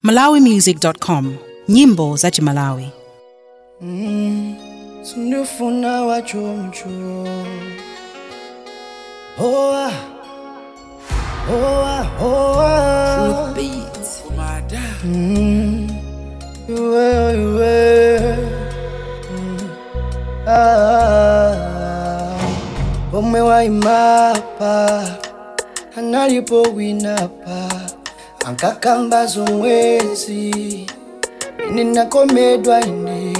malawimusic.com nyimbo za chimalawi sindifuna wachomcho hoa hoa hoa Mm, iwe iwe Mm, ah, omwe waimapa analipo winapa ankakamba zomwezi ninakomedwa ine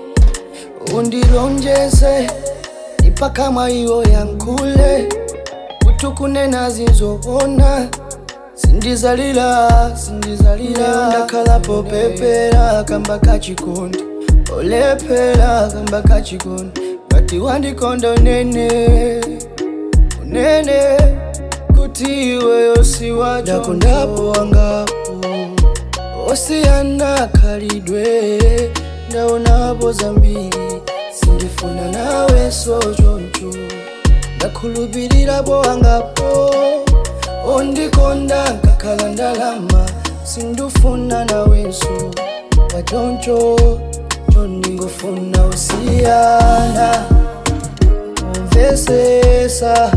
undilonjeze ipaka mwayo yankule utukunena zinzobona sindizalila sindizalila ndakhalapo pepera kamba kachikondi olepera kamba kachikondi ngati wandikonda unene unene kuti iweyo siwacho ndakondapo wangapo osiyana khalidwe ndaonapo zambiri sindifuna nawe sochoncho ndakhulupirirapo wangapo ondikonda nkakhala ndalama sindifuna nawenso pachoncho chondingofuna usiyana umvesesa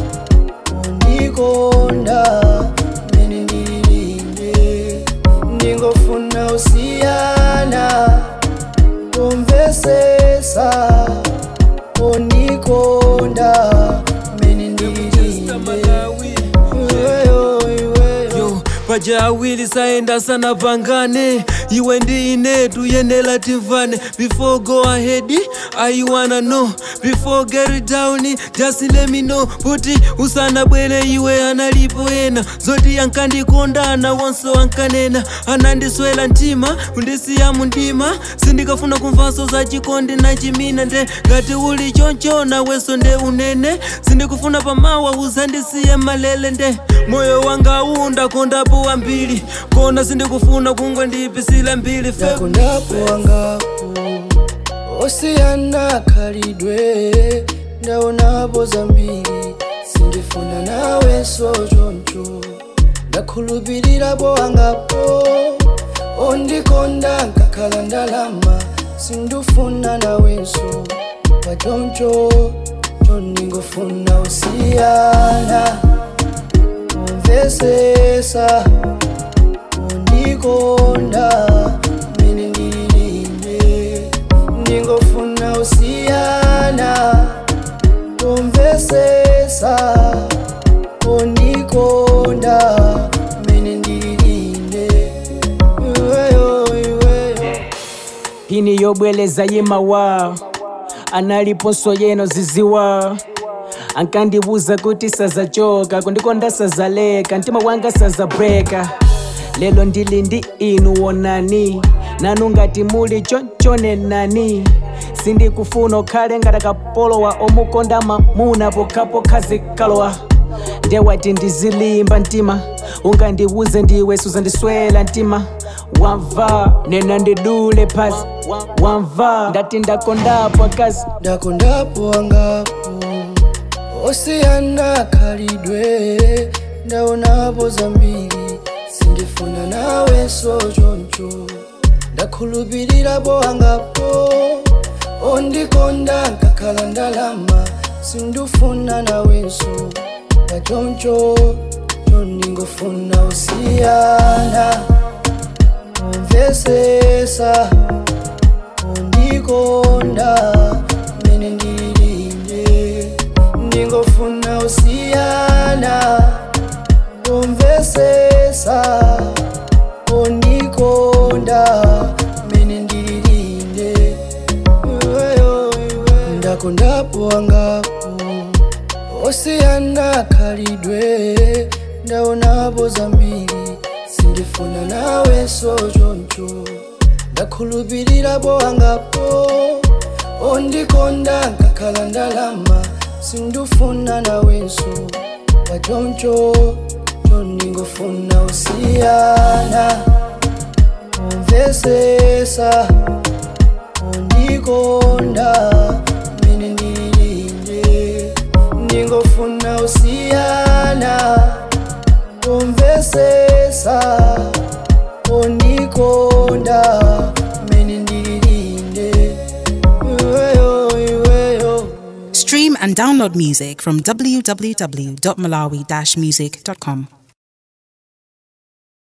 undikonda mene ndilinde ndingofuna usiyana umvesesa undikonda mene ndilinde iweyo iweyo yo paja awiri saenda sana pangane iwe ndi ine tuyenera timvane before go ahead i wanna know before get it down just let me know kuti usanabwere iwe analipo ena zoti ankandikondana wonse wankanena anandiswera mtima kundisiya mundima sindikafuna kumvanso za chikondi na chimina nde ngati uli choncho nawenso nde unene sindikufuna pamawa uzandisiye malele nde moyo wanga undakondapo wambiri kona sindikufuna kungwe ndipisila mbili fe ndakondapo wangapo osiyana khalidwe ndaonapo zambiri sindifuna nawe sochoncho ndakhulupirirapo wangapo ondikonda nkakhala ndalama sindifuna nawenso pachoncho chondingofuna usiyana umvesesa undikonda mene ndilinde ndingofuna usiyana umvesesa undikonda mene ndilinde iweyo iweyo Hini yobweleza yimawa analiponso yeno ziziwa ankandibuza kuti sazachoka kundikonda sazaleka mtima wanga sazabreka lelo ndili ndi inu wonani nanu ngati muli chonchonenani sindikufuna ukhale ngati kapolowa omukonda mamuna pokhapokha zikalowa ndewati ndizilimba mtima ungandiwuze ndiwe suzandiswela mtima wamva nena ndidule pasi wamva ndati ndakondapo akazi ndakondapo wangapo osiyana khalidwe ndaonapo zambiri sindifuna nawe sochoncho ndakhulupirirapo wangapo ondikonda nkakhala ndalama sindifuna nawenso pachoncho chondingofuna usiyana umvesesa undikonda mene ndilinde ndingofuna usiyana umvesesa undikonda mene ndilinde iweyo iweyo ndakondapo wangapo osiyana khalidwe ndaonapo zambiri sindifuna nawe sochoncho ndakhulupirirapo wangapo ondikonda nkakhala ndalama sindifuna nawenso pachoncho chondingofuna usiyana umvesesa undikonda mene ndilinde ndingofuna usiyana kumvesesa undi ndimakonda mene ndililinde iweyo iweyo Stream and download music from www.malawi-music.com.